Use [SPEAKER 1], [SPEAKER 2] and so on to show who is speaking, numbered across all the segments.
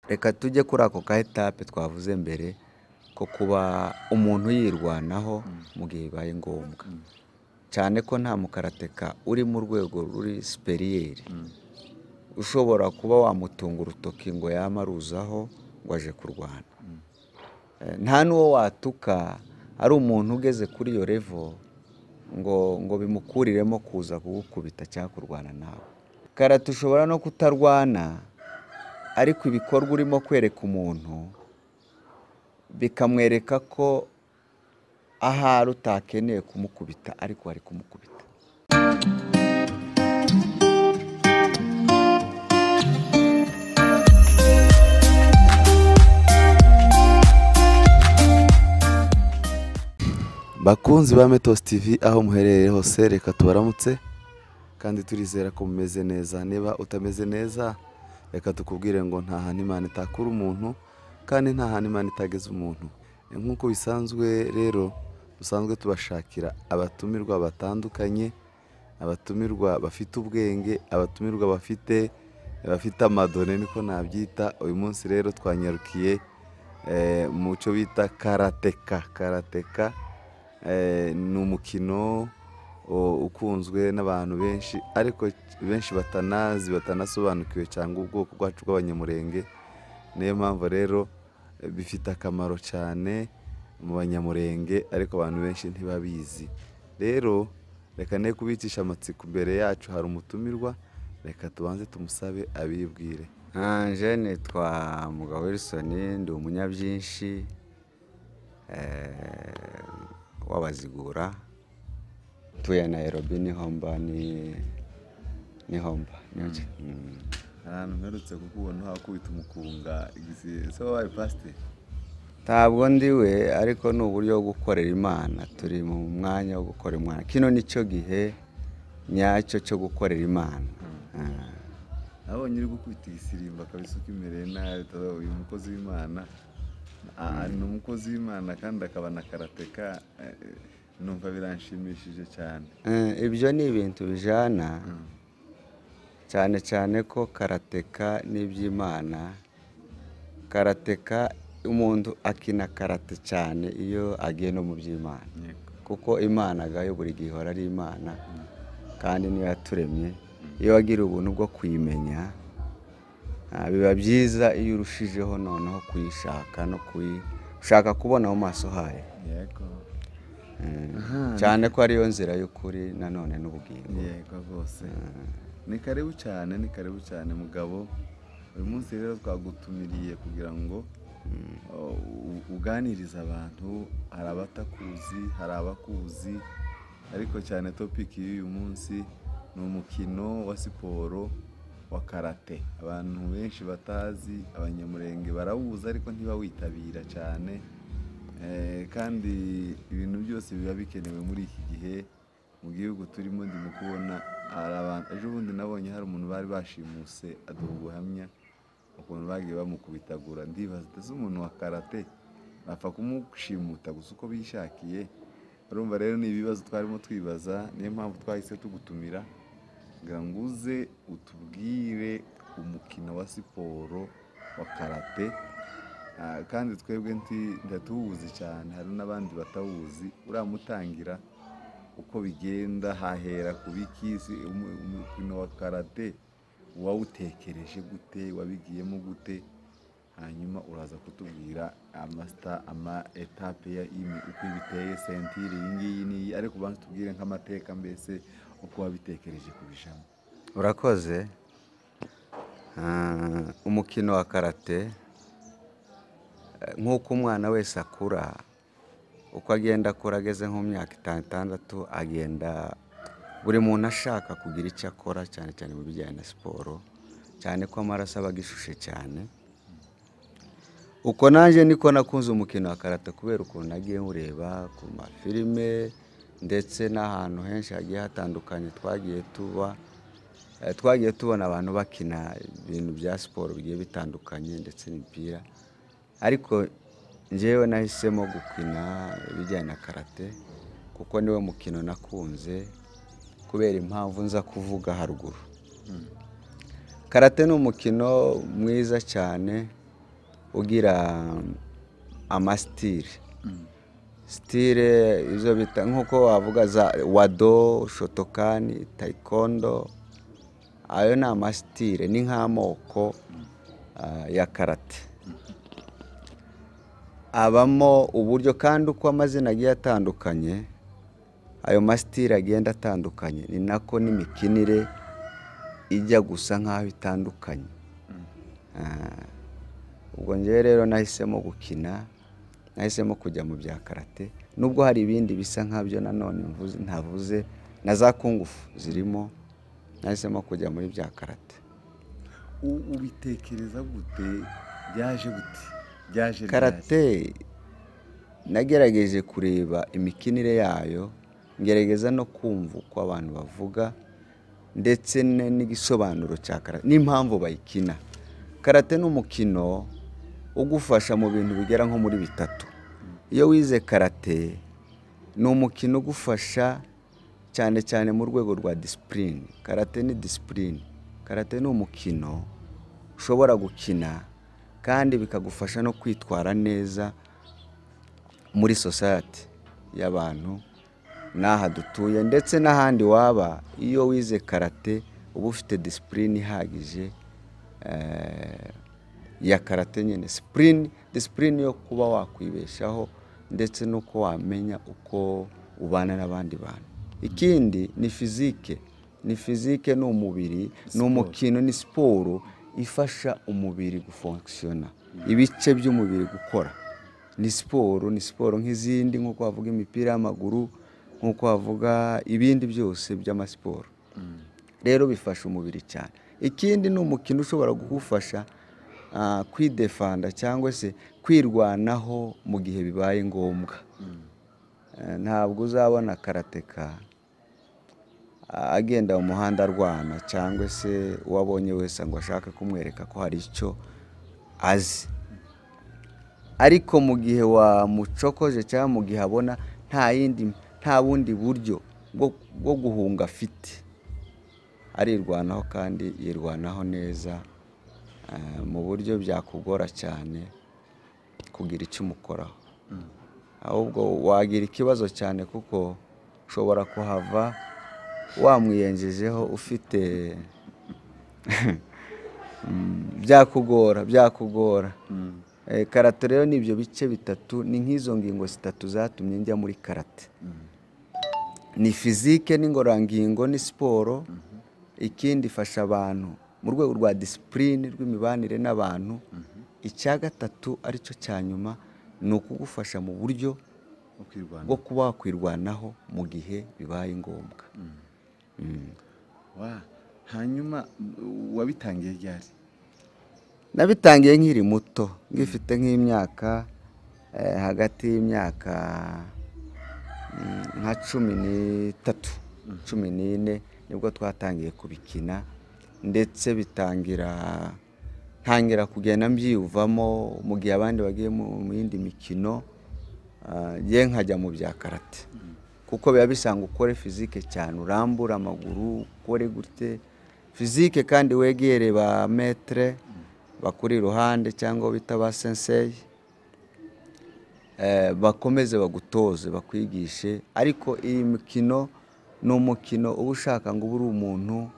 [SPEAKER 1] Reka tujye kuri ako ka etape twavuze mbere ko kuba umuntu yirwanaho mu gihe bibaye ngombwa, cyane ko nta mukarateka uri mu rwego ruri siperiyeri ushobora kuba wamutunga urutoki ngo yame aruzaho ngo aje kurwana, nta n'uwo watuka ari umuntu ugeze kuri iyo revo ngo ngo bimukuriremo kuza kugukubita cyangwa kurwana nawe. Karate ushobora no kutarwana ariko ibikorwa urimo kwereka umuntu bikamwereka ko ahari utakeneye kumukubita ariko wari kumukubita.
[SPEAKER 2] bakunzi ba Metos TV aho muherereye hose reka tubaramutse kandi turizera ko mumeze neza niba utameze neza reka tukubwire ngo nta hantu imana itakura umuntu kandi nta hantu imana itageza umuntu nk'uko bisanzwe rero dusanzwe tubashakira abatumirwa batandukanye abatumirwa bafite ubwenge abatumirwa bafite bafite amadone niko nabyita uyu munsi rero twanyarukiye eh, mu cyo bita karateka karateka Eh, ni umukino o, ukunzwe n'abantu benshi ariko benshi batanazi batanasobanukiwe cyangwa ubwoko bwacu bw'abanyamurenge niyo mpamvu rero eh, bifite akamaro cyane mu banyamurenge ariko abantu benshi ntibabizi rero reka ne kubicisha amatsiko imbere yacu hari umutumirwa reka tubanze tumusabe abibwire
[SPEAKER 1] Anje nitwa Mugabo Wilson ndi umunyabyinshi eh, w'abazigura utuye Nairobi niho mba ni niho mba niho ki- mm.
[SPEAKER 3] ahantu mperutse kukubona uhakubita umukunga igisiye so wabaye pasiteri
[SPEAKER 1] ntabwo ndiwe ariko ni uburyo bwo gukorera imana turi mu mwanya wo gukora imana kino nicyo gihe nyacyo cyo gukorera imana Ah.
[SPEAKER 3] nabonye uri gukubita igisirimba akabisa uko imereye nabi tuba uyu mukozi w'imana Ah, ni umukozi w'imana kandi akaba na karateka eh, numva biranshimishije cyane
[SPEAKER 1] Eh, ibyo ni ibintu bijyana cyane cyane ko karateka n'iby'imana karateka umuntu akina karate cyane iyo agiye no mu by'imana
[SPEAKER 3] Yego.
[SPEAKER 1] kuko imana agayo buri gihe ihora ari imana kandi niyo yaturemye iyo wagira ubuntu bwo kuyimenya ah, biba byiza iyo urushijeho noneho kuyishaka no kuyishaka kubona mu maso hayo
[SPEAKER 3] yego
[SPEAKER 1] cyane ko ariyo nzira y'ukuri nanone n'ubugingo
[SPEAKER 3] yego rwose ni karibu cyane ni karibu cyane mugabo uyu munsi rero twagutumiriye kugira ngo uh, u- uganirize abantu hari abatakuzi hari abakuzi ariko cyane topiki y'uyu munsi ni umukino wa siporo wa karate abantu benshi batazi abanyamurenge barawuzi ariko ntibawitabira cyane Eh, kandi ibintu byose biba bikenewe muri iki gihe mu gihugu turimo ndimo kubona hari abantu ejo bundi nabonye hari umuntu bari bashimuse aduha ubuhamya ukuntu bagiye bamukubitagura ndibaza ndetse umuntu wa karate bapfa kumushimuta gusa uko bishakiye urumva rero ni ibibazo twarimo twibaza niyo mpamvu twahise tugutumira kugira ngo uze utubwire umukino wa siporo wa karate Ah, kandi twebwe nti ndatuwuzi cyane hari n'abandi batawuzi uramutangira uko bigenda hahera ku bikisi umu- umukino wa karate wawutekereje gute wabigiyemo gute hanyuma uraza kutubwira amasita ama etape ya imi uko biteye sentire iyi ngiyi n'iyi ariko ubanza tubwire nk'amateka mbese uko wabitekereje kubijamo
[SPEAKER 1] urakoze Ah, umukino wa karate eh, nk'uko umwana wese akura uko agenda akura ageze nko mu myaka itanu itandatu agenda buri muntu ashaka kugira icyo akora cyane cyane mu bijyanye na siporo cyane ko amaraso aba agishushe cyane uko nanjye niko nakunze umukino wa karate kubera ukuntu nagiye nywureba ku mafilime ndetse n'ahantu henshi hagiye hatandukanye twagiye tuba Eh, twagiye tubona abantu bakina ibintu bya siporo bigiye bitandukanye ndetse n'imipira ariko njyewe nahisemo gukina ibijyanye na karate kuko niwo mukino nakunze kubera impamvu nza kuvuga haruguru karate ni umukino mwiza cyane ugira amasitire sitire izo bita nk'uko wavuga za wado shotokani tayikondo ayo ni amasitire ni nk'amoko ah, ya karate abamo uburyo kandi uko amazina agiye atandukanye ayo masitire agenda atandukanye ni nako n'imikinire ijya gusa nk'aho itandukanye Ah, ubwo njyewe rero nahisemo gukina nahisemo kujya mu bya karate nubwo hari ibindi bisa nk'abyo nanone mvuze- ntavuze na za kungufu zirimo nahisemo kujya muri bya karate
[SPEAKER 3] U- ubitekereza gute byaje gute byaje ryari?
[SPEAKER 1] karate nagerageje kureba imikinire yayo ngerageza no kumva uko abantu bavuga ndetse ne- n'igisobanuro cya karate n'impamvu bayikina karate ni umukino ugufasha mu bintu bigera nko muri bitatu iyo wize karate ni umukino ugufasha cyane cyane mu rwego rwa disipurine karate ni disipurine karate ni umukino ushobora gukina kandi bikagufasha no kwitwara neza muri sosayete y'abantu n'aha dutuye ndetse n'ahandi waba iyo wize karate uba ufite disipurine ihagije eh, ya karate nyine sipurine disipurine yo kuba wakwibeshaho ndetse n'uko wamenya uko ubana n'abandi bantu ikindi ni fizike ni fizike ni umubiri ni umukino ni siporo ifasha umubiri gufonkisiyona ibice by'umubiri gukora ni siporo ni siporo nk'izindi nk'uko wavuga imipira y'amaguru nk'uko wavuga ibindi byose by'amasiporo rero bifasha umubiri cyane ikindi ni umukino ushobora kugufasha ah, kwidefanda cyangwa se kwirwanaho mu gihe bibaye ngombwa Eh, ntabwo uzabona karateka ah, agenda mu muhanda arwana cyangwa se uwo abonye wese ngo ashake kumwereka ko hari icyo azi ariko mu gihe wamucokoje cyangwa mu gihe abona nta yindi nta bundi buryo bwo bwo guhunga afite arirwanaho kandi yirwanaho neza eh, mu buryo byakugora cyane kugira icyo umukoraho ahubwo wagira ikibazo cyane kuko ushobora kuhava wamwiyenjejeho ufite Mm, byakugora byakugora Eh, karate rero ni ibyo bice bitatu ni nk'izo ngingo zitatu zatumye njya muri karate ni fizike n'ingororangingo ni siporo ikindi ifasha abantu mu rwego rwa disipurine rw'imibanire n'abantu icya gatatu aricyo cya nyuma ni ukugufasha mu buryo
[SPEAKER 3] Wo kwirwanaho.
[SPEAKER 1] bwo kuba wakwirwanaho mu gihe bibaye ngombwa Mm.
[SPEAKER 3] Wa, hanyuma u- wabitangiye ryari
[SPEAKER 1] nabitangiye nkiri muto ngifite nk'imyaka eh, hagati y'imyaka mm, nka cumi n'itatu cumi n'ine nibwo twatangiye kubikina ndetse bitangira ntangira kugenda mbyiyumvamo mu gihe abandi bagiye mu mu yindi mikino ah, njye nkajya mu bya karate kuko biba bisanga ukore fizike cyane urambura amaguru ukore gute fizike kandi wegere ba metere bakuri iruhande cyangwa abo bita ba senseyi eh, bakomeze bagutoze bakwigishe ariko iyi mikino ni umukino uba ushaka ngo ube uri umuntu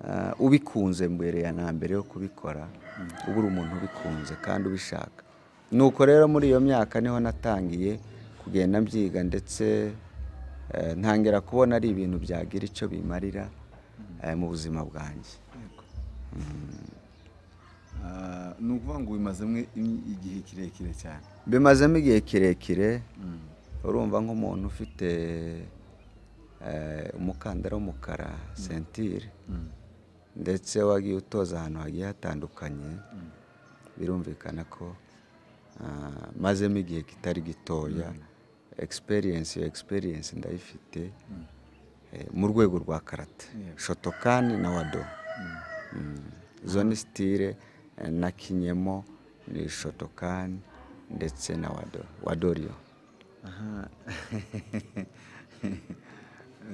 [SPEAKER 1] eh, ubikunze mbere ya na mbere yo kubikora uba uri umuntu ubikunze kandi ubishaka nuko rero muri iyo myaka niho natangiye kugenda mbyiga ndetse eh, ntangira kubona ari ibintu byagira icyo bimarira eh, mu buzima bwanjye
[SPEAKER 3] Ah, ni ukuvuga ngo ubimazemo im- igihe kirekire cyane
[SPEAKER 1] bimazemo igihe kirekire
[SPEAKER 3] Mm.
[SPEAKER 1] urumva nk'umuntu ufite eh, umukandara w'umukara sentire
[SPEAKER 3] Mm.
[SPEAKER 1] ndetse wagiye utoza ahantu hagiye hatandukanye birumvikana ko ah, mazemo igihe kitari gitoya experience iyo experience ndayifite eh, mu rwego rwa karate
[SPEAKER 3] Yeah.
[SPEAKER 1] shotokani na wado Mm. izo ni sitire eh, nakinyemo ni shotokani ndetse na wado wadoriyo
[SPEAKER 3] Aha.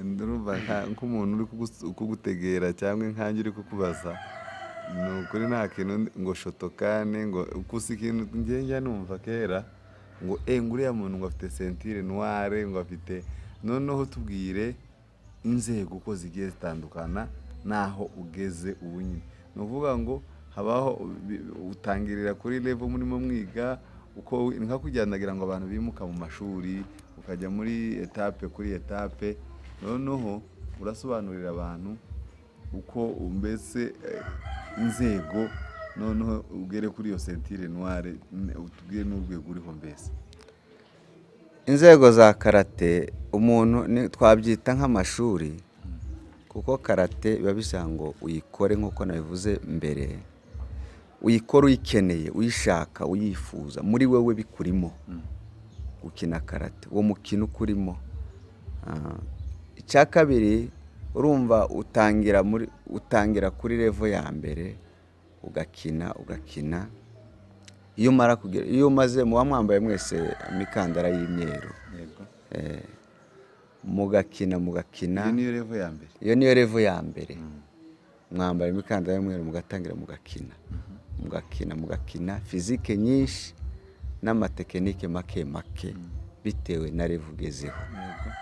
[SPEAKER 3] ndumva nka- nk'umuntu uri kugus- kugutegera cyangwa inkange uri kukubaza ni ukuri nta kintu ndi- ngo shotokane ngo gusa ikintu ngiye njya numva kera ngo eee nguriya muntu ngo afite sentire nuware ngo afite noneho tubwire inzego uko zigiye zitandukana n'aho ugeze ubu nyine ni ukuvuga ngo habaho bi- utangirira kuri levo murimo mwiga uko ni nka kujyanagira ngo abantu bimuka mu mashuri ukajya muri etape kuri etape noneho urasobanurira abantu uko mbese eh, inzego noneho ugere kuri iyo sentire noire utubwire n'urwego uriho mbese
[SPEAKER 1] inzego za karate umuntu ni- twabyita nk'amashuri kuko karate biba bisaba ngo uyikore nk'uko nabivuze mbere uyikore uyikeneye uyishaka uyifuza muri wowe bikurimo gukina karate uwo mukino ukurimo Ah, icya kabiri urumva utangira muri utangira kuri revo ya mbere ugakina ugakina iyo umara kugera iyo umaze muba mwambaye mwese imikandara y'imyeru
[SPEAKER 3] yego
[SPEAKER 1] Eh, mugakina mugakina
[SPEAKER 3] iyo niyo revo ya mbere
[SPEAKER 1] iyo niyo revo ya mbere mwambara imikandara y'umweru mugatangira mugakina mugakina mugakina fizike nyinshi n'amatekinike make make bitewe na revo ugezeho
[SPEAKER 3] Yego.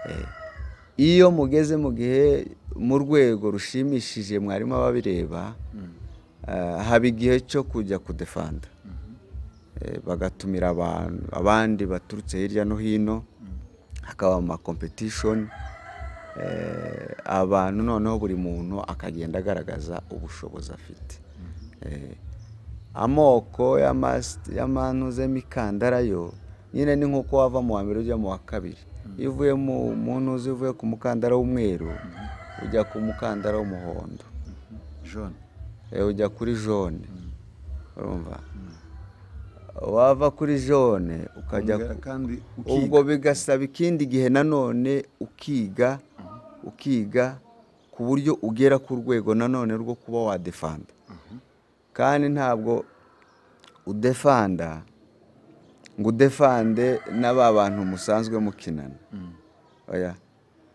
[SPEAKER 1] Eh, iyo mugeze mu gihe mu rwego rushimishije mwarimu aba abireba eh, haba igihe cyo kujya kudefanda Eh, bagatumira abantu abandi baturutse hirya no hino hakaba ama competition Eh, abantu noneho buri muntu akagenda agaragaza ubushobozi afite Eh, amoko y'amas- y'amantuze y'imikandara yo nyine ni nk'uko wava mu wa mbere ujya mu wa kabiri iyo uvuye mu mu ntuzi uvuye ku mukandara w'umweru ujya ku mukandara w'umuhondo
[SPEAKER 3] jone
[SPEAKER 1] Eh, ujya kuri jone urumva wava kuri jone ukajya
[SPEAKER 3] Ongera
[SPEAKER 1] ku-
[SPEAKER 3] kandi ukiga.
[SPEAKER 1] ubwo bigasaba ikindi gihe nanone ukiga ukiga ku buryo ugera ku rwego nanone rwo kuba wadefanda kandi ntabwo udefanda ngo udefande na ba bantu musanzwe mukinana oya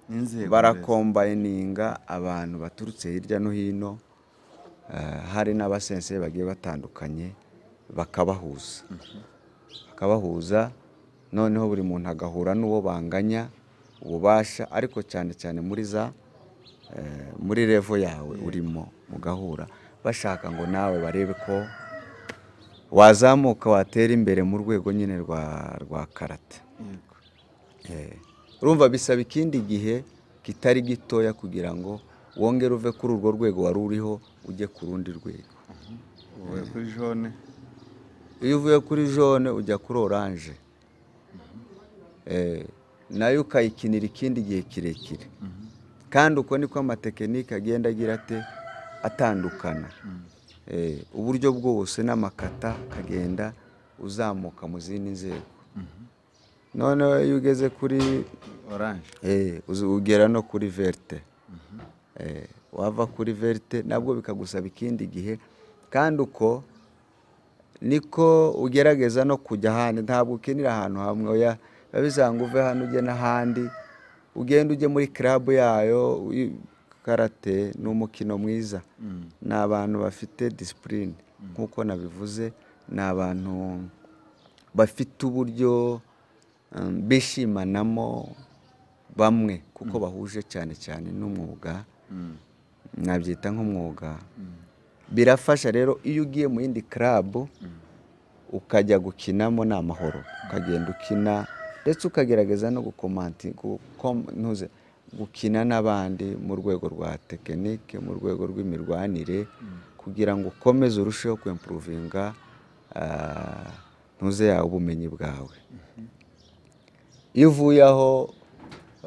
[SPEAKER 3] n'inzego
[SPEAKER 1] barakombayininga abantu baturutse hirya no hino eh, hari n'abasense bagiye batandukanye bakabahuza bakabahuza noneho buri muntu agahura n'uwo banganya ububasha ariko cyane cyane muri za eh, muri revo yawe urimo mugahura bashaka ngo nawe barebe ko wazamuka watera imbere mu rwego nyine rwa rwa karate
[SPEAKER 3] mbese. Yego.
[SPEAKER 1] Eh, urumva bisaba ikindi gihe kitari gitoya kugira ngo wongere uve kuri urwo rwego wari uriho ujye ku rundi rwego
[SPEAKER 3] uvuye kuri jone
[SPEAKER 1] iyo uvuye kuri jone ujya kuri oranje Eh, nayo ukayikinira ikindi gihe kirekire kandi uko niko amatekinike agenda agira ate atandukana Eh, uburyo bwose n'amakata akagenda uzamuka mu zindi nzego noneho iyo ugeze kuri
[SPEAKER 3] oranje
[SPEAKER 1] Eh, uzi- ugera no kuri verite Eh, wava kuri verite nabwo bikagusaba ikindi gihe kandi uko niko ugerageza no kujya ahandi ntabwo ukinira ahantu hamwe oya biba bisaba ngo uve hano ujye n'ahandi ugenda ujye muri karabu yayo uyi- karate ni umukino mwiza ni abantu bafite disipurine nk'uko nabivuze ni abantu bafite uburyo um, bishimanamo bamwe kuko bahuje cyane cyane n'umwuga nabyita nk'umwuga birafasha rero iyo ugiye mu yindi karabu ukajya gukinamo ni amahoro ukagenda ukina ndetse ukagerageza no gukomanti gukom- ntuze, gukina n'abandi mu rwego rwa tekinike mu rwego rw'imirwanire kugira ngo ukomeze urusheho kwempuruvinga ah, ntuze yawe ubumenyi bwawe iyo uvuye aho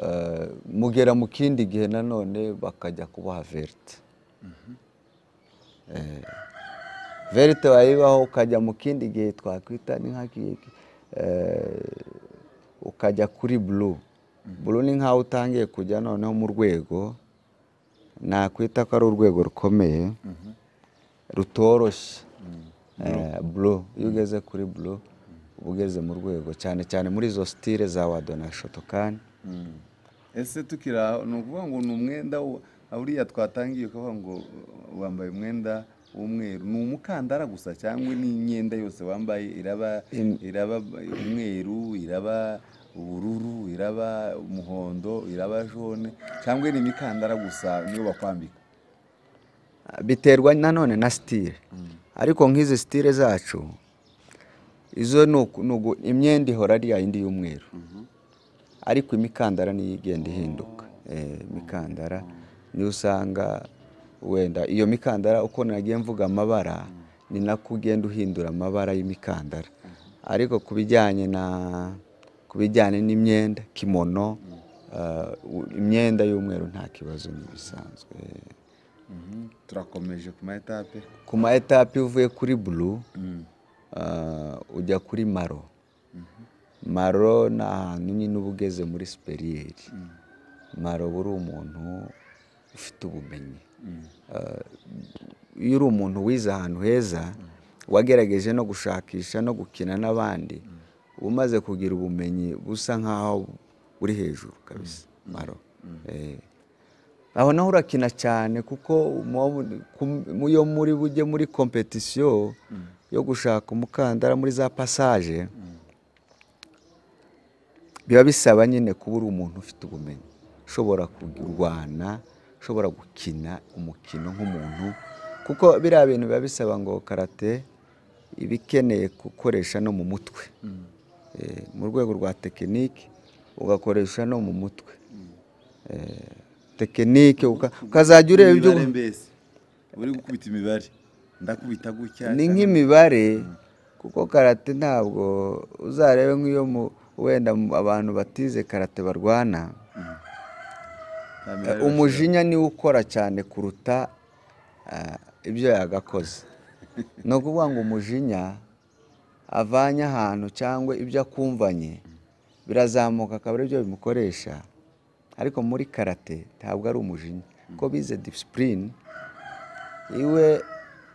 [SPEAKER 1] eh, mugera mu kindi gihe nanone bakajya kubaha verite Eh, verite wayibaho ukajya mu kindi gihe twakwita ni nka ki- eh, ukajya kuri bulu bulu ni nk'aho utangiye kujya noneho mu rwego nakwita ko ari urwego rukomeye rutoroshye Eh, bulu iyo ugeze kuri bulu uba ugeze mu rwego cyane cyane muri izo sitire za wado na shotokani
[SPEAKER 3] ese tukiri aho ni ukuvuga ngo ni umwenda wa- uriya twatangiye ukavuga ngo uh, wambaye umwenda w'umweru ni umukandara gusa cyangwa n'imyenda yose wambaye iraba iraba umweru iraba ubururu iraba umuhondo iraba jone cyangwa ni imikandara gusa niyo bakwambika
[SPEAKER 1] biterwa nanone na sitire ariko nk'izi sitire zacu izo ni uku- ni ugu- imyenda ihora ari ya yindi y'umweru ariko imikandara niyo igenda ihinduka Eh, imikandara niyo usanga wenda iyo mikandara uko nagiye mvuga amabara ni nako ugenda uhindura amabara y'imikandara ariko ku bijyanye na ku bijyanye n'imyenda kimono eh, u- imyenda y'umweru nta kibazo ni ibisanzwe Eh,
[SPEAKER 3] Mhm. turakomeje ku ma etape
[SPEAKER 1] ku ma etape iyo uvuye kuri bulu ah, ujya kuri maro maro ni ahantu nyine uba ugeze muri siperiyeri maro uba uri umuntu ufite ubumenyi Ah, iyo uri umuntu wize ahantu heza wagerageje no gushakisha no gukina n'abandi uba umaze kugira ubumenyi busa nk'aho buri hejuru kabisa maro Eh, aho naho urakina cyane kuko mu- ku- mu- iyo muri bujye muri kompetisiyo yo gushaka umukandara muri za pasaje biba bisaba nyine kuba uri umuntu ufite ubumenyi ushobora kurwana ushobora gukina umukino nk'umuntu kuko biriya bintu biba bisaba ngo karate iba ikeneye gukoresha no mu mutwe Eh, mu rwego rwa tekinike ugakoresha no mu mutwe Eh, tekinike uka- ukazajya ureba ibyo
[SPEAKER 3] Imibare mbese uri gukubita imibare ndakubita gutya
[SPEAKER 1] ni nk'imibare kuko karate ntabwo uzarebe nk'iyo mu- wenda mu- abantu batize karate barwana
[SPEAKER 3] Nta mibare
[SPEAKER 1] umujinya niwe ukora cyane kuruta eh, ibyo yagakoze ni ukuvuga ngo umujinya avanye ahantu cyangwa ibyo akumvanye birazamuka akaba aribyo bimukoresha ariko muri karate ntabwo ari umujinya kuko bize disipurine iwe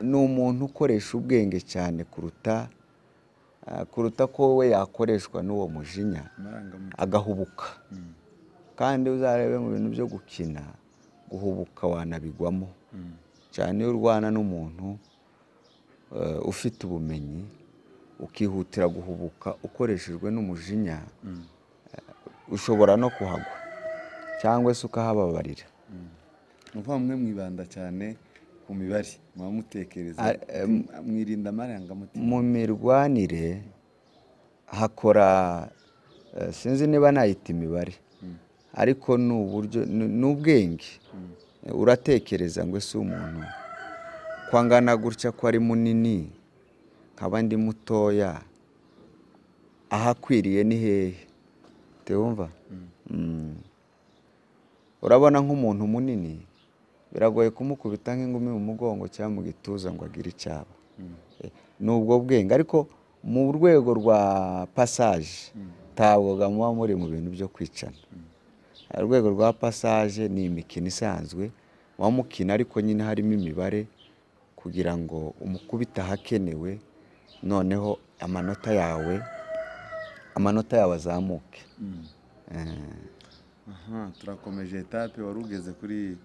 [SPEAKER 1] ni umuntu ukoresha ubwenge cyane kuruta eh, kuruta ko we yakoreshwa n'uwo mujinya
[SPEAKER 3] amarangamutima.
[SPEAKER 1] agahubuka kandi uzarebe mu bintu byo gukina guhubuka wanabigwamo cyane iyo urwana n'umuntu eh, ufite ubumenyi ukihutira guhubuka ukoreshejwe n'umujinya eh, ushobora no kuhagwa cyangwa se ukahababarira
[SPEAKER 3] ni ukuvuga mwe mwibanda cyane ku mibare muba mutekereza
[SPEAKER 1] Ari-
[SPEAKER 3] mwirinda amarangamutima
[SPEAKER 1] mu mirwanire hakora eh, sinzi niba nayita imibare ariko ni uburyo ni- ni ubwenge uratekereza ngo ese umuntu ko angana gutya ko ari munini nkaba ndi mutoya ahakwiriye ni hehe tewumva Mm. urabona nk'umuntu munini biragoye kumukubita nk'ingumi mu mugongo cyangwa mu gituza ngo agire icyaba Eh, ni ubwo bwenge ariko mu rwego rwa pasaje ntabwo muba muri mu bintu byo kwicana urwego rwa pasaje ni imikino isanzwe muba mukina ariko nyine harimo imibare kugira ngo umukubite ahakenewe noneho amanota yawe amanota yawe azamuke Eh,
[SPEAKER 3] aha turakomeje etape wari ugeze kuri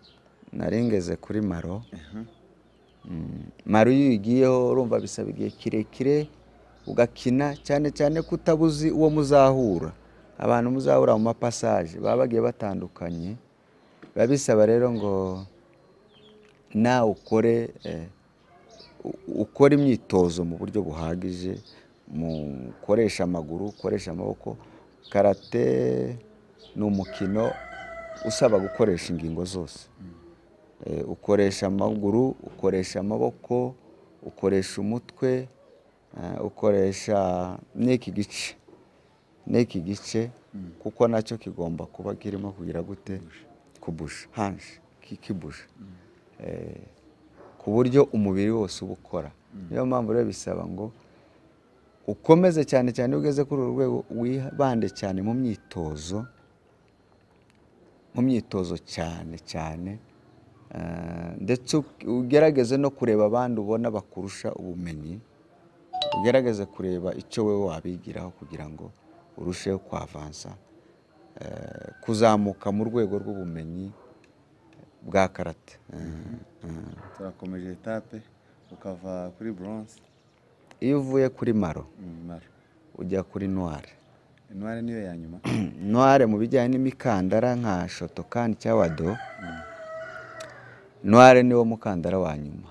[SPEAKER 1] narengeze kuri maro Mm, maro iyo uyigiyeho urumva bisaba igihe kirekire ugakina cyane cyane ko utabuzi uwo muzahura abantu muzahura mu mapasaje baba bagiye batandukanye biba bisaba rero ngo nawe ukore eh, u- ukora imyitozo mu buryo buhagije mukoresha amaguru ukoresha amaboko karate ni umukino usaba gukoresha ingingo zose Eh, ukoresha amaguru ukoresha amaboko ukoresha umutwe eh, ukoresha n'iki gice n'iki gice kuko nacyo kigomba kuba kirimo kugira gute kubusha hanshi kikibusha Eh, ku buryo umubiri wose uba ukora niyo mpamvu rero bisaba ngo ukomeze cyane cyane iyo ugeze kuri uru rwego wibande cyane mu myitozo mu myitozo cyane cyane eh, ndetse u- ugerageze no kureba abandi ubona bakurusha ubumenyi ugerageze kureba icyo wowe wabigiraho kugira ngo urusheho kwavansa eh, kuzamuka mu rwego rw'ubumenyi bwa karate Eh, eh.
[SPEAKER 3] turakomeje etape ukava kuri buronse
[SPEAKER 1] iyo uvuye kuri maro
[SPEAKER 3] maro
[SPEAKER 1] ujya kuri noire
[SPEAKER 3] intware niyo ya nyuma
[SPEAKER 1] noire mu bijyanye n'imikandara nka shotokani cyangwa do noire niwo mukandara wa nyuma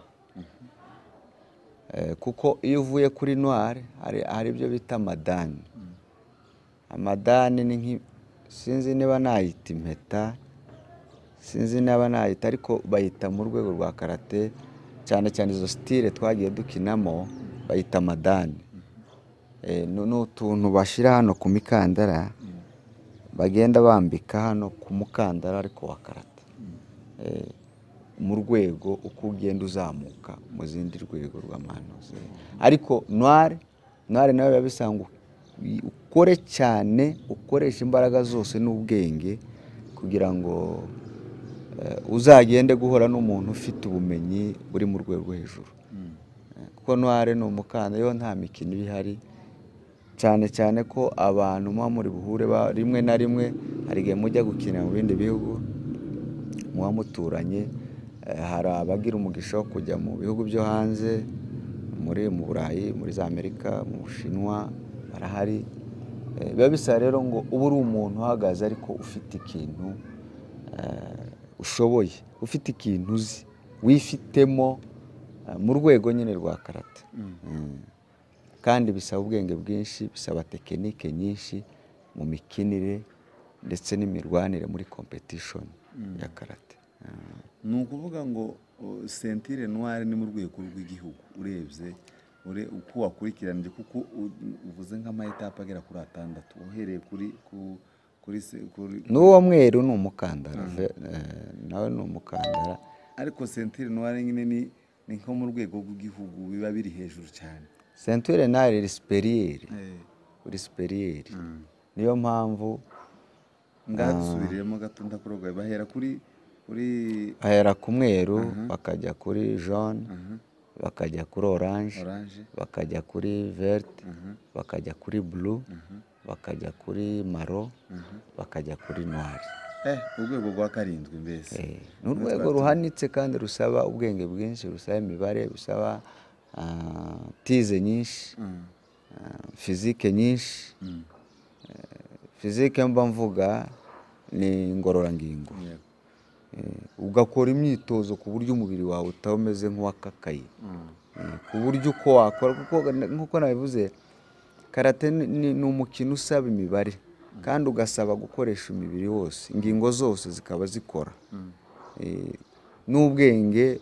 [SPEAKER 1] Eh, kuko iyo uvuye kuri noire hari hari ibyo bita madani amadani ni nki sinzi niba nayita impeta sinzi niba nayita ariko bayita mu rwego rwa karate cyane cyane izo sitire twagiye dukinamo bayita amadani Eh, nu- ni utuntu bashyira hano ku mikandara bagenda bambika hano ku mukandara ariko wa karate Eh, mu rwego uko ugenda uzamuka mu zindi rwego rw'amanuzi ariko noire noire nawe biba bisanga u- ukore cyane ukoresha imbaraga zose n'ubwenge kugira ngo eh, uzagende guhura n'umuntu ufite ubumenyi buri mu rwego rwo hejuru Eh, kuko noire ni umukandara yo nta mikino iba ihari cyane cyane ko abantu muba muri buhure ba- rimwe na rimwe hari igihe mujya gukinira mu bindi bihugu muba muturanye eh, hari abagira umugisha wo kujya mu bihugu byo hanze muri mu burayi muri za amerika mu bushinwa barahari Eh, biba bisaba rero ngo uba uri umuntu uhagaze ariko ufite ikintu eh, ushoboye ufite ikintu uzi wifitemo eh, mu rwego nyine rwa karate Mm. kandi bisaba ubwenge bwinshi bisaba tekinike nyinshi mu mikinire ndetse n'imirwanire muri competition ya karate Mm.
[SPEAKER 3] ni ukuvuga ngo o, sentire noire ni mu rwego rw'igihugu urebye ure uko wakurikiranije kuko u- uvuze nk'amayetape agera kuri atandatu uhereye kuri ku kuri se- kuri
[SPEAKER 1] n'uwo mweru ni umukandara ve- eh, nawe ni umukandara
[SPEAKER 3] ariko sentire noire nyine ni ni nko mu rwego rw'igihugu biba biri hejuru cyane
[SPEAKER 1] centure nari risperiyeri risperiyeri niyo mpamvu
[SPEAKER 3] ngaha dusubiriremo gato ndakurogoye bahera kuri kuri
[SPEAKER 1] bahera ku mweru bakajya kuri jaune bakajya kuri orange
[SPEAKER 3] oranje
[SPEAKER 1] bakajya kuri verte bakajya kuri blue bakajya kuri maro bakajya kuri noire
[SPEAKER 3] eh urwego rwa karindwi mbese
[SPEAKER 1] Eh, ni urwego ruhanitse kandi rusaba ubwenge bwinshi rusaba imibare rusaba ah, tize nyinshi ah, fizike nyinshi Eh, fizike mba mvuga ni ingororangingo
[SPEAKER 3] Yego.
[SPEAKER 1] Eh, ugakora imyitozo ku buryo umubiri wawe utaba umeze nk'uwakakaye Eh, ku buryo uko wakora kuko na- nk'uko nabivuze karate ni- ni ni umukino usaba imibare kandi ugasaba gukoresha umubiri wose ingingo zose zikaba zikora Eh, n'ubwenge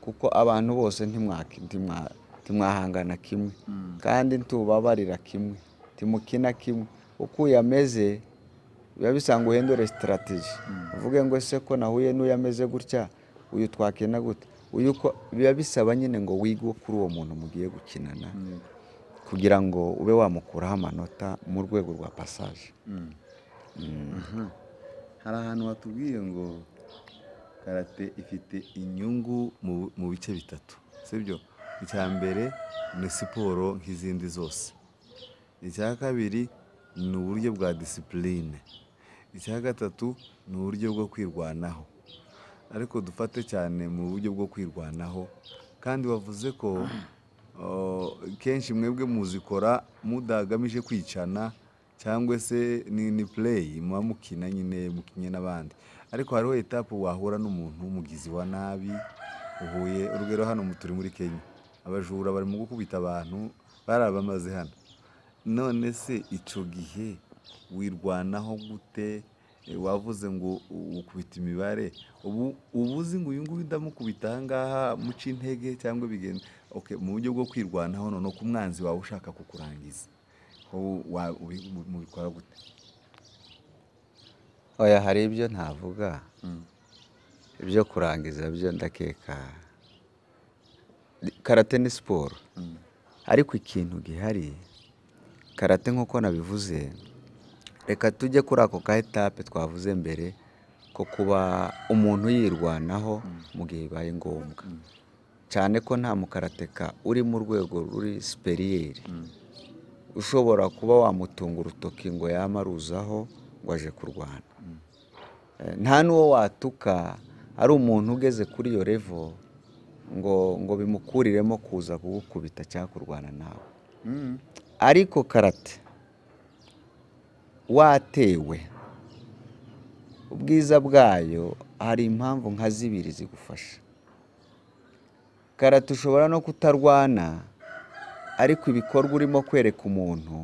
[SPEAKER 1] kuko abantu bose ntimwaki- ntimwa- ntimwahangana kimwe kandi ntubabarira kimwe ntimukina kimwe uko uyameze biba bisanga uhindure sitarategi uvuge ngo ese ko nahuye n'uyu ameze gutya uyu twakina gute uyu uko biba bisaba nyine ngo wige kuri uwo muntu mugiye gukinana kugira ngo ube wamukuraho amanota mu rwego rwa pasaje
[SPEAKER 3] hari ahantu watubwiye ngo karate ifite inyungu mu mu bice bitatu sibyo icya mbere ni siporo nk'izindi zose icya kabiri ni uburyo bwa disipurine icya gatatu ni uburyo bwo kwirwanaho ariko dufate cyane mu buryo bwo kwirwanaho kandi wavuze ko o, kenshi mwebwe muzikora mudagamije kwicana cyangwa se ni ni pureyi muba mukina nyine mukinye n'abandi ariko hariho etapu wahura n'umuntu w'umugizi wa nabi uhuye urugero hano mu- turi muri kenya abajura barimo gukubita abantu barabamaze hano none se icyo gihe wirwanaho gute Eh, wavuze ngo u- ukubita imibare ubu uba uzi ngo uyu nguyu ndamukubita aha ngaha muca intege cyangwa bigenda okay, mu buryo bwo kwirwanaho noneho ku mwanzi wawe ushaka kukurangiza ubu wa- ubi- mu- mubikora gute
[SPEAKER 1] oya hari ibyo ntavuga ibyo kurangiza byo ndakeka karate ni siporo ariko ikintu gihari karate nk'uko nabivuze reka tujye kuri ako ka etape twavuze mbere ko kuba umuntu yirwanaho mu gihe bibaye ngombwa cyane ko nta mukarateka uri mu rwego ruri siperiyeri ushobora kuba wamutunga urutoki ngo yamaruzaho ngo aje kurwana Eh, nta n'uwo watuka ari umuntu ugeze kuri iyo revo ngo ngo bimukuriremo kuza kugukubita cyangwa kurwana nawe ariko karate watewe ubwiza bwayo hari impamvu nka zibiri zigufasha karate ushobora no kutarwana ariko ibikorwa urimo kwereka umuntu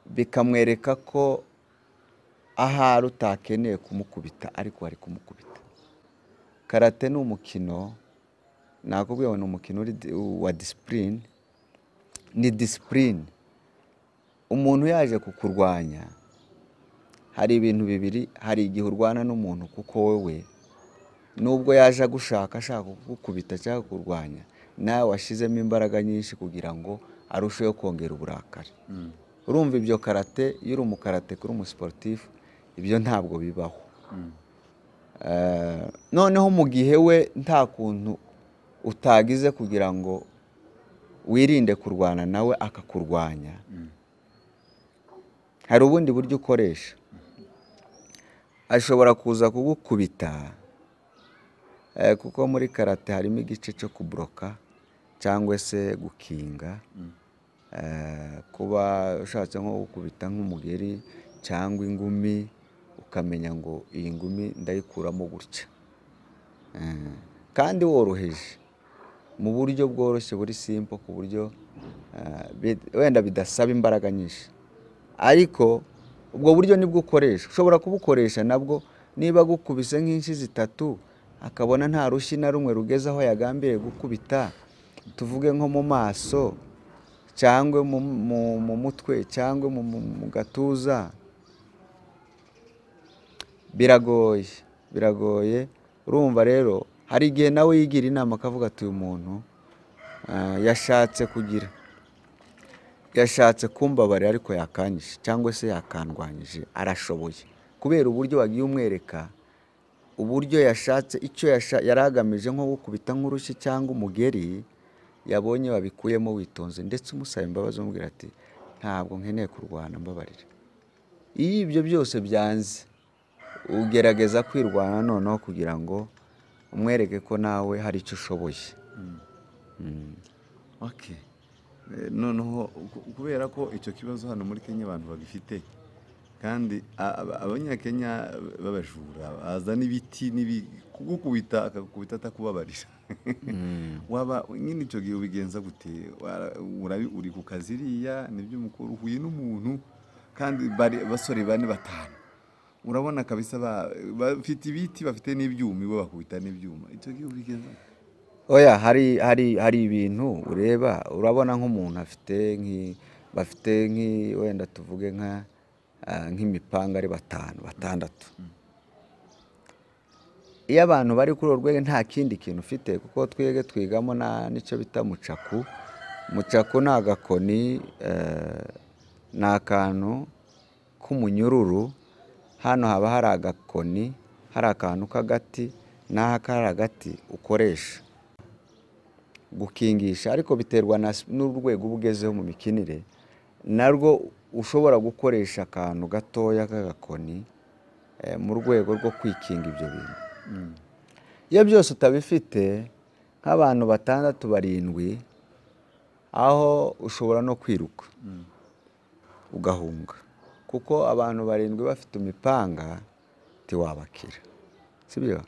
[SPEAKER 1] bikamwereka ko ahari utakeneye kumukubita ariko wari kumukubita karate ni umukino nakubwiye ngo ni umukino uri- wa disipurine ni disipurine umuntu yaje kukurwanya hari ibintu bibiri hari igihe urwana n'umuntu kuko wowe nubwo yaje agushaka ashaka kugukubita cyangwa kukurwanya nawe washyizemo imbaraga nyinshi kugira ngo arusheho kongera uburakari urumva ibyo karate iyo uri umukarate kuri umusiporutifu ibyo ntabwo bibaho Eh, noneho mu gihe we nta kuntu utagize kugira ngo wirinde kurwana nawe akakurwanya hari ubundi buryo ukoresha ashobora kuza kugukubita eh, kuko muri karate harimo igice cyo kuburoka cyangwa se gukinga Eh, kuba ushatse nko gukubita nk'umugeri cyangwa ingumi ukamenya ngo iyi ngumi ndayikuramo gutya Eh, kandi woroheje mu buryo bworoshye buri simple ku buryo eh, bid- wenda bidasaba imbaraga nyinshi ariko ubwo buryo nibwo ukoresha ushobora kubukoresha nabwo niba agukubise nk'inshi zitatu akabona nta rushyi na rumwe rugeze aho yagambiriye gukubita tuvuge nko mu maso cyangwa mu, mu, mu mutwe cyangwa mu, mu, mu gatuza biragoye biragoye urumva rero hari igihe nawe yigira inama akavuga ati uyu muntu ah, yashatse kugira yashatse kumbabarira ariko yakanyije cyangwa se yakandwanyije arashoboye kubera uburyo wagiye umwereka uburyo yashatse icyo yasha- yari agamije nko gukubita nk'urushyi cyangwa umugeri yabonye wabikuyemo witonze ndetse umusaba imbabazi umubwira ati ntabwo nkeneye kurwana mbabarira iyo ibyo byose byanze ugerageza kwirwanya noneho kugira ngo umwereke ko nawe hari icyo ushoboye
[SPEAKER 3] Okay. Eh, noneho ku- kubera ko icyo kibazo hano muri kenya abantu bagifite kandi a- aba- abanyakenya b'abajura bazana ibiti n'ibi- kugukubita akagukubita atakubabarira waba nyine icyo gihe ubigenza gute Wara- urabi- uri ku kazi iriya n'iby'umukuru uhuye n'umuntu kandi bari- basore bane batanu urabona kabisa ba- bafite ibiti bafite n'ibyuma ibo bakubita n'ibyuma icyo gihe ubigenza gute?
[SPEAKER 1] oya hari hari hari ibintu ureba urabona nk'umuntu afite nk'i- bafite nk'i- wenda tuvuge nka ah, nk'imipanga ari batanu batandatu iyo abantu bari kuri urwo rwego nta kindi kintu ufite kuko twege twigamo na- n'icyo bita mucaku mucaku ni agakoni eh, ni akantu k'umunyururu hano haba hari agakoni hari akantu k'agati n'aha kari agati ukoresha gukingisha ariko biterwa na s- n'urwego uba ugezeho mu mikinire narwo ushobora gukoresha akantu gatoya k'agakoni eh, mu rwego rwo kwikinga ibyo bintu iyo byose utabifite nk'abantu batandatu barindwi aho ushobora no kwiruka ugahunga kuko abantu barindwi bafite imipanga ntiwabakira sibyo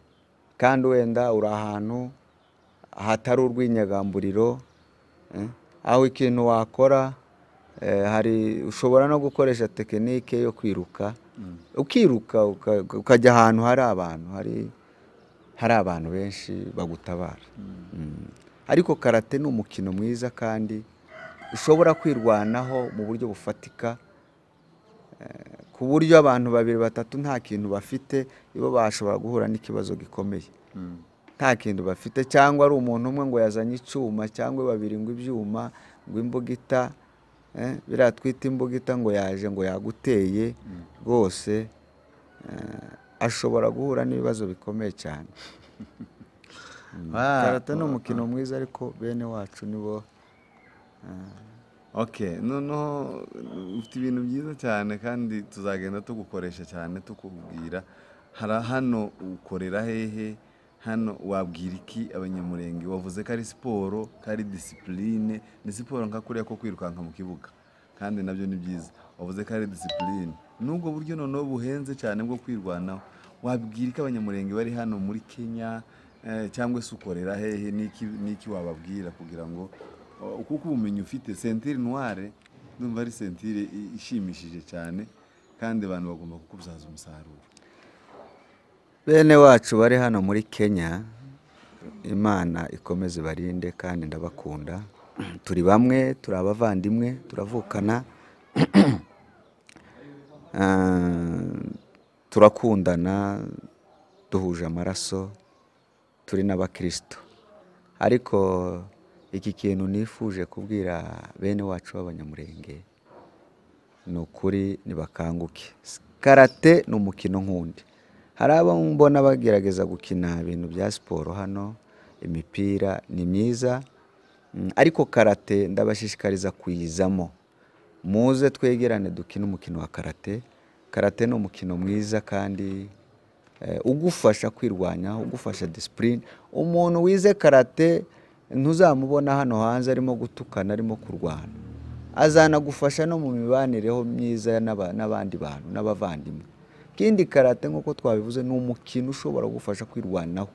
[SPEAKER 1] kandi wenda uri ahantu hatari urw'inyagamburiro eh, aho ikintu wakora eh, hari ushobora no gukoresha tekinike yo kwiruka ukiruka uka- ukajya ahantu hari abantu hari hari abantu benshi bagutabara Mm. ariko karate ni umukino mwiza kandi ushobora kwirwanaho mu buryo bufatika eh, ku buryo abantu babiri batatu nta kintu bafite ibo bashobora guhura n'ikibazo gikomeye nta kintu bafite cyangwa ari umuntu umwe ngo yazanye icyuma cyangwa babiri ngo ibyuma ngo imbugita eh, biriya twita imbugita ngo yaje ngo yaguteye rwose eh, ashobora guhura n'ibibazo bikomeye cyane
[SPEAKER 3] Ah,
[SPEAKER 1] karate ni umukino mwiza ariko bene wacu nibo
[SPEAKER 3] Okay, noneho ufite ibintu byiza cyane kandi tuzagenda tugukoresha cyane tukubwira hari hano ukorera hehe hano wabwira iki abanyamurenge wavuze ko ari siporo ko ari disipurine ni siporo nka kuriya ko kwirukanka mu kibuga kandi nabyo ni byiza wavuze ko ari disipurine n'ubwo buryo noneho buhenze cyane bwo kwirwanaho wabwira ko abanyamurenge bari hano muri kenya eh, cyangwa se ukorera hehe n'iki n'iki wababwira kugira ngo oh, kuko ubumenyi ufite sentire noire ndumva ari sentire i- ishimishije cyane kandi abantu bagomba kukubyaza umusaruro
[SPEAKER 1] bene wacu bari hano muri kenya imana ikomeze barinde kandi ndabakunda turi bamwe turi abavandimwe turavukana Ah, turakundana duhuje amaraso turi n'abakristo ariko iki kintu nifuje kubwira bene wacu b'abanyamurenge ni ukuri ntibakanguke karate ni umukino nk'undi hari abo mbona bagerageza gukina ibintu bya siporo hano imipira ni myiza Mm, ariko karate ndabashishikariza kuyizamo muze twegerane dukine umukino wa karate karate ni umukino mwiza kandi eh, ugufasha kwirwanya ugufasha disipurine umuntu wize karate ntuzamubona hano hanze arimo gutukana arimo kurwana azanagufasha no mu mibanereho myiza n'aba- n'abandi bantu n'abavandimwe ikindi karate nk'uko twabivuze ni umukino ushobora gufasha kwirwanaho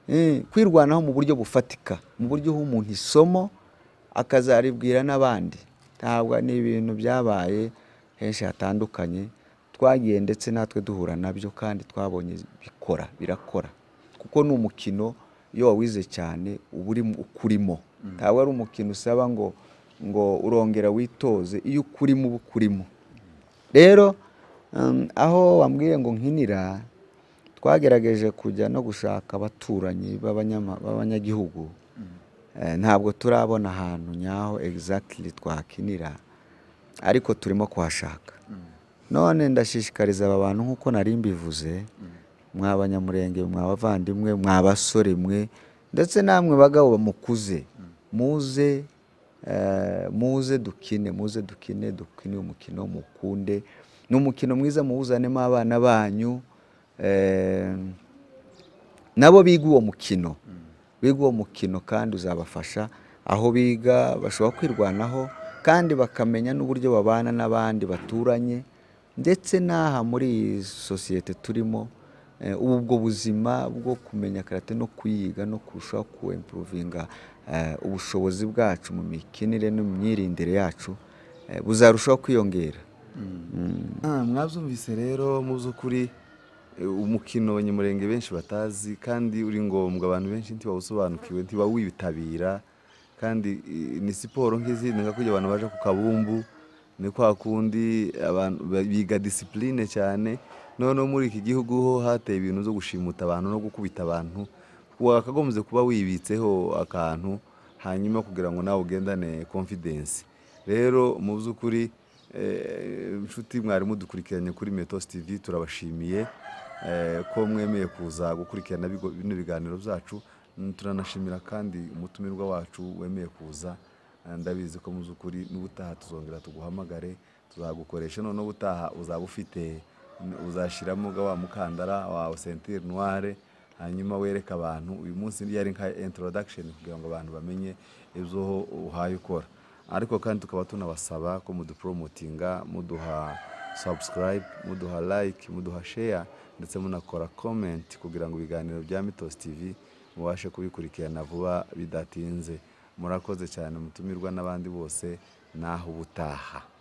[SPEAKER 1] Eh, kwirwanaho mu buryo bufatika mu buryo uha umuntu isomo akazaribwira n'abandi ntabwo ni ibintu byabaye henshi hatandukanye twagiye ndetse natwe duhura nabyo kandi twabonye bikora birakora kuko ni umukino iyo wawize cyane uba urimo- ukurimo ntabwo ari umukino usaba ngo ngo urongera witoze iyo ukurimo uba ukurimo rero um, aho wambwiye ngo nkinira twagerageje kujya no gushaka abaturanyi b'abanyama- b'abanyagihugu Eh, ntabwo turabona ahantu nyaho exactly twakinira ariko turimo kuhashaka none ndashishikariza aba bantu nk'uko nari mbivuze mwa abanyamurenge mwa abavandimwe mwa abasore mwe ndetse namwe bagabo mukuze muze eh, muze dukine muze dukine dukine uyu mukino mukunde ni umukino mwiza muwuzanemo abana banyu eh, nabo biga uwo mukino biga uwo mukino kandi uzabafasha aho biga bashobora kwirwanaho kandi bakamenya n'uburyo babana n'abandi baturanye ndetse n'aha muri iyi sosiyete turimo eh, ubu ubwo buzima bwo kumenya karate no kuyiga no kurushaho kuwempuruvinga ubushobozi bwacu mu mikinire no mu myirindire yacu eh, buzarushaho kwiyongera
[SPEAKER 3] Ah, mwabyumvise rero mu by'ukuri eh, umukino abanyamurenge benshi batazi kandi uri ngombwa abantu benshi ntibawusobanukiwe ntibawitabira kandi eh, ni siporo nk'izindi nka kujya abantu baje ku kabumbu ni kwa kundi abantu ba- biga disipurine cyane noneho muri iki gihugu ho hateye ibintu byo gushimuta abantu no gukubita abantu wakagombye kuba wibitseho akantu hanyuma kugira ngo nawe ugendane confidence rero mu by'ukuri eh, inshuti mwari mudukurikiranye kuri metos tv turabashimiye eh, ko mwemeye kuza gukurikirana bigo- bino biganiro byacu Mm, turanashimira kandi umutumirwa wacu wemeye kuza Eh, ndabizi ko mu by'ukuri n'ubutaha tuzongera tuguhamagare tuzagukoresha noneho ubutaha uzaba ufite uzashyiramo ga wa mukandara wawe sentire noire hanyuma wereka abantu uyu munsi yari nka introduction kugira ngo abantu bamenye ibyo uhaye ukora ariko kandi tukaba tunabasaba ko muduporomotinga muduha subscribe muduha like muduha share ndetse munakora comment kugira ngo ibiganiro bya mitos tv mubashe kubikurikirana vuba bidatinze murakoze cyane mutumirwa n'abandi bose naho ubutaha